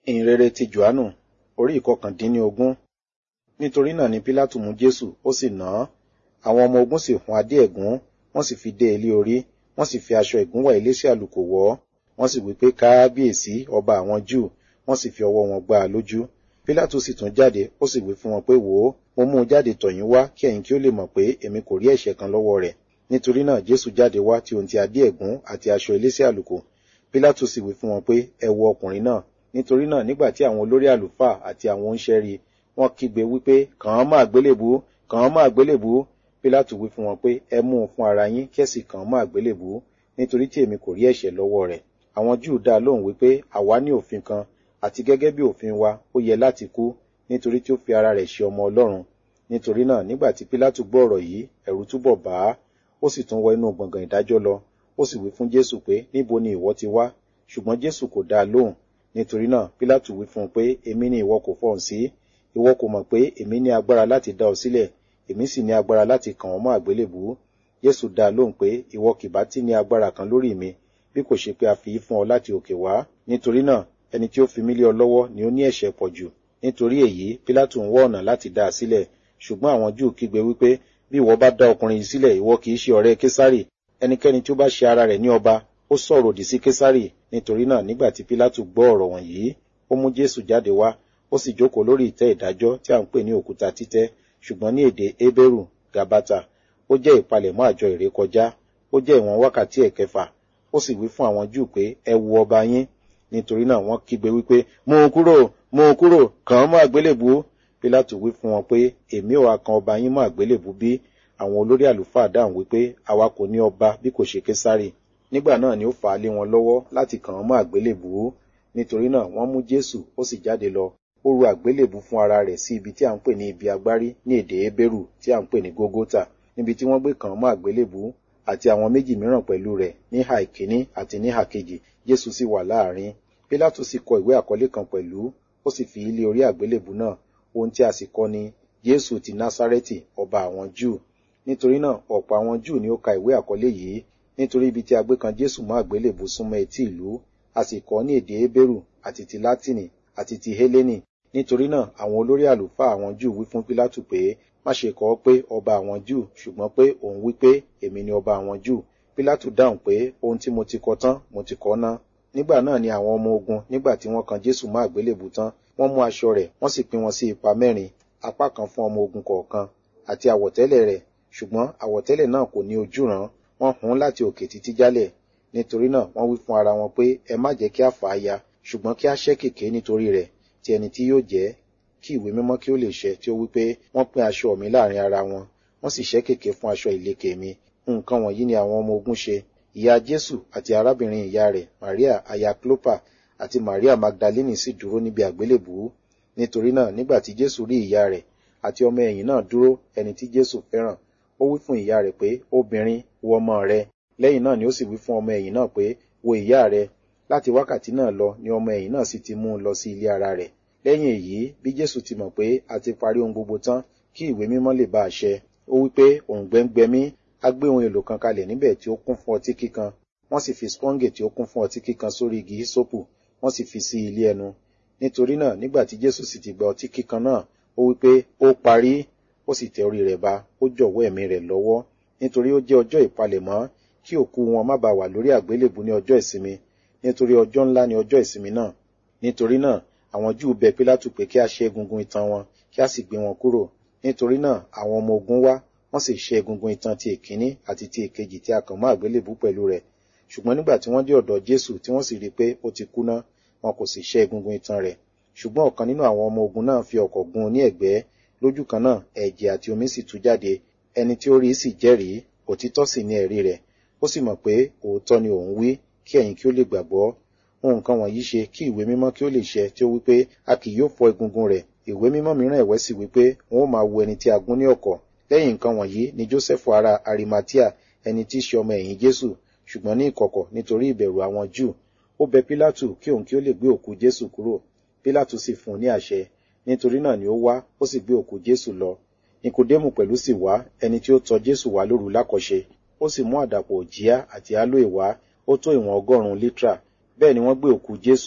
ìhìnrere ti johannu orí ìkọkàndínlógún nítorí náà ni pílátù mú jésù ó sì nà án àwọn ọmọ ogun sì hun adé ẹ̀gún wọ́n sì fi dé ilé orí wọ́n sì fi aṣọ ìgúnwà elése àlùkò wọ̀ ọ́ wọ́n sì wí pé káábíyèsí ọba àwọn júù wọ́n sì fi ọwọ́ wọn gbá a lójú pílátù sì tún jáde ó sì wí fún wọn pé wò ó mo mú un jáde tọ̀ yín wá kí ẹ̀yin kí ó lè mọ̀ pé èmi kò rí ẹ̀ṣẹ̀ kan lọ́wọ́ rẹ̀ nítorí náà jésù jáde wá tí ohun ti adé ẹ̀gún àti aṣọ elése àlùkò pílátù sì wí fún wọn pé ẹ wo ọkùnrin náà nítorí náà nígbà tí àwọn olórí àlùfáà àti àwọn oníṣẹ́ rí wọ́n kígbe wípé kàn án mọ́ àgbélébù kàn án mọ́ àgbélébù pílátù wí fún wọn pé ẹ mú un fún ara yín kí ẹ sì kàn án mọ́ àgbélébù nítorí tí èmi kò rí ẹ̀ṣẹ̀ lọ́wọ́ rẹ̀ àwọn júù dá lóhùn wípé àwa ní òfin kan àti gẹ́gẹ́ bí òfin wa ó yẹ láti kú nítorí tí ó fi ara rẹ̀ ṣe ọmọ ọlọ́run nítorí náà nígbà tí pílátù gbọ́ ọ̀rọ̀ yìí ẹ̀rù túbọ̀ bà á ó sì tún wọ inú gbọ̀ngàn ìdájọ́ lọ ó sì wí fún jésù pé níbo ni ìwọ ti wá ṣùgbọ́n jésù kò dá a lóhùn nítorí náà pílátù wí fún un pé èmi ni ìwọ kò fọhùn sí ìwọ kò mọ̀ pé èmi ní agbára láti dá ọ sílẹ̀ èmi sì ní agbára láti kàn ọ́ mọ́ àgbélébùú jésù dá a lóhùn pé ìwọ kìbá tí ní agbára kan lórí mi bí kò ṣe pé a fi í fún ọ láti òkè wá nítorí náà ẹni tí ó fi mí lé ọ lọ́wọ́ ni ó ní ẹ̀ṣẹ̀ pọ̀ jù nítorí èyí pílátù ń wá ọ̀nà láti dá a sílẹ̀ ṣùgbọ́n àwọn júù kígbe wípé bí ìwọ bá dá ọkùnrin yìí sílẹ̀ ìwọ kì í ṣe ọ̀rẹ́ késárì ẹnikẹ́ni tí ó bá ṣe ara rẹ̀ ní ọba ó sọ̀rọ̀ òdì sí késárì nítorí náà nígbà tí pílátù gbọ́ ọ̀rọ̀ wọ̀nyí ó mú jésù jáde wá ó sì jókòó lórí ìtẹ́ ìdájọ́ tí à ń pè ní òkúta títẹ́ ṣùgbọ́n ní èdè hébérù gabata ó jẹ́ ìpalẹ̀mọ́ àjọ ìrékọjá ó jẹ́ ìwọ̀n wákàtí ẹ̀kẹfà ó sì wí fún àwọn júù pé ẹ wu ọba yín nítorí náà wọ́n kígbe wípé mú un kúrò mú un kúrò kàn án mọ́ àgbélébù pílátù wí fún wọn pé èmi ò wá kan ọba yín mọ́ àgbélébù bí àwọn olórí àlùfáà dáhùn wípé àwa kò ní ọba bí kò ṣe késárì nígbà náà ni ó fà á lé wọn lọ́wọ́ láti kàn án mọ́ àgbélébù nítorí náà wọ́n mú jésù ó sì jáde lọ ó ru àgbélébù fún ara rẹ̀ sí ibi tí à ń pè ní ibi agbárí ní èdè hébérù tí à ń pè ní gógótà níbi tí wọ́n gbé kàn án mọ́ àgbélébù àti àwọn méjì mìíràn pẹ̀lú rẹ̀ ní ìhà ìkíní àti ní ìhà kejì jésù sì wà láàrin pílátù sì kọ ìwé àkọlé kan pẹ̀lú ó sì fi ilé orí àgbélébù náà ohun tí a sì kọ ni jésù ti násárẹ́tì ọba àwọn júù nítorí náà ọ̀pọ̀ àwọn júù ni ó ka ìwé àkọlé yìí nítorí ibi tí a gbé kan jésù mọ́ àgbélébù súnmọ́ etí ìlú a sì kọ ní èdè hébérù àti ti látìnì àti ti hélénì nítorí náà àwọn olórí àlùfáà àwọn júù wí fún pílátù pé má ṣe kọ ọ́ pé ọba àwọn júù ṣùgbọ́n pé òun wí pé èmi ni ọba àwọn júù pílátù dáhùn pé ohun tí mo ti kọ tán mo ti kọ ná nígbà náà ni àwọn ọmọ ogun nígbà tí wọ́n kan jésù mọ́ àgbélébù tán wọ́n mú aṣọ rẹ̀ wọ́n sì pín wọn sí ipa mẹ́rin apá kan fún ọmọ ogun kọ̀ọ̀kan àti àwọ̀tẹ́lẹ̀ rẹ̀ ṣùgbọ́n àwọ̀tẹ́lẹ̀ náà kò ní ojúràn wọ́n hun láti òkè títí jálẹ̀ nítorí náà wọ́n wí fún ara wọn pé ẹ má jẹ́ kí a fà á ya ṣùgbọ́n kí a ṣẹ́ kèké nítorí rẹ̀ ti ẹni tí yóò jẹ́ kí ìwé mímọ́ kí ó lè ṣẹ tí ó wí pé wọ́n pín aṣọ mi láàrin ara wọn wọ́n sì ṣẹ́ kèké fún aṣọ ìlekè mi nǹkan wọ̀nyí ni àwọn ọmọ ogun ṣe ìyá jésù àti arábìnrin ìyá rẹ̀ maria aya clopa àti maria magdalene sì dúró níbi àgbélébùú nítorí náà nígbà tí jésù rí ìyá rẹ̀ àti ọmọ ẹ̀yìn náà dúró ẹni tí jésù fẹ́ràn ó wí fún ìyá rẹ̀ pé obìnrin wo ọmọ rẹ lẹ́yìn náà ni ó sì wí fún ọmọ ẹ̀yìn náà pé wo ìyá rẹ láti wákàtí náà lọ ni ọmọ ẹ̀yìn náà sì ti mú un lọ sí ilé ara rẹ̀ lẹ́yìn èyí bí jésù ti mọ̀ pé a ti parí ohun gbogbo tán kí ìwé mímọ́ lè bá a ṣẹ ó wí pé òun gbẹ́ngbẹ́mí á gbé ohun èlò kan kalẹ̀ níbẹ̀ tí ó kún fún ọtí kíkan wọ́n sì fi sponge tí ó kún fún ọtí kíkan sórí igi hisopu wọ́n sì fi sí ilé ẹnu nítorí náà nígbà tí jésù sì ti gba ọtí kíkan náà ó wí pé ó parí ó sì tẹ orí rẹ̀ ba ó jọ̀wọ́ ẹ̀mí rẹ̀ lọ́wọ́ nítorí ó jẹ́ ọjọ́ ìpalẹ̀mọ́ kí òkú wọn má bàa wà lórí àgbélébù ní ọjọ́ ìsinmi nítorí ọjọ́ ńlá ni ọjọ́ ìsinmi náà nítorí náà àwọn júù bẹ pílátù pé kí a ṣe egungun itan wọn kí a sì gbé wọn kúrò nítorí náà àwọn ọmọ ogun wá wọ́n sì ṣe egungun itan ti èkíní àti ti èkejì tí a kàn mọ́ àgbélébù pẹ̀lú rẹ̀ ṣùgbọ́n nígbà tí wọ́n dé ọ̀dọ̀ jésù tí wọ́n sì rí i pé ó ti kú ná wọn kò sì ṣe egungun itan rẹ̀ ṣùgbọ́n ọ̀kan nínú àwọn ọmọ ogun náà fi ọ̀kọ̀ gún un ní ẹ̀gbẹ́ lójú kan náà ẹ̀jẹ̀ àti omi sì tú jáde ẹni tí ó rí sì jẹ́rìí òtítọ́ sì ní ẹ̀rí rẹ̀ ó sì mọ̀ pé òótọ́ ni òun wí kí ẹ̀yin kí ó lè gbàgbọ́ ohun kan wọ̀nyí ṣe kí ìwé mímọ́ kí ó lè ṣẹ tí ó wí pé a kì yóò fọ́ egungun rẹ̀ ìwé mímọ́ mìíràn ẹ̀wẹ́ sì wí pé wọn ó máa wo ẹni tí a gún ní ọ̀kọ̀ lẹ́yìn nǹkan wọ̀nyí ni joseph ara arimatia ẹni tí í ṣe ọmọ ẹ̀yìn jésù ṣùgbọ́n ní ìkọ̀kọ̀ nítorí ìbẹ̀rù àwọn júù ó bẹ pílátù kí òun kí ó lè gbé òkú jésù kúrò pílátù sì fún un ní àṣẹ nítorí náà ni ó wá ó sì gbé òkú jésù lọ nikodemu pẹ̀lú sì wá ẹni tí ó tọ jésù wá lóru lákọ̀ṣe ó sì mú àdàpọ̀ òjíá àti aloe wá ó tó ìwọ̀n ọgọ́rùn-ún lítà bẹ́ẹ̀ ni wọ́n gbé òkú jésù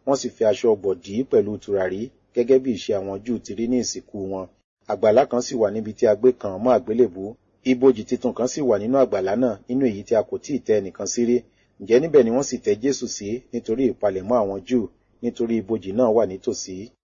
wọ́n sì fi aṣọ ọ̀gbọ̀ dì í pẹ̀lú tùràrí gẹ́gẹ́ bí ìṣe àwọn Júù ti rí ní ìsìnkú wọn àgbàlá kan sì wà níbi tí a gbé kàn án mọ́ àgbélébú ibojì titun kan sì wà nínú àgbàlá náà nínú èyí tí a kò tíì tẹ́ ẹnìkan sí rí ǹjẹ́ níbẹ̀ ni wọ́n sì tẹ́ Jésù sí nítorí ìpalẹ̀mọ́ àwọn Júù nítorí ibojì náà wà nítòsí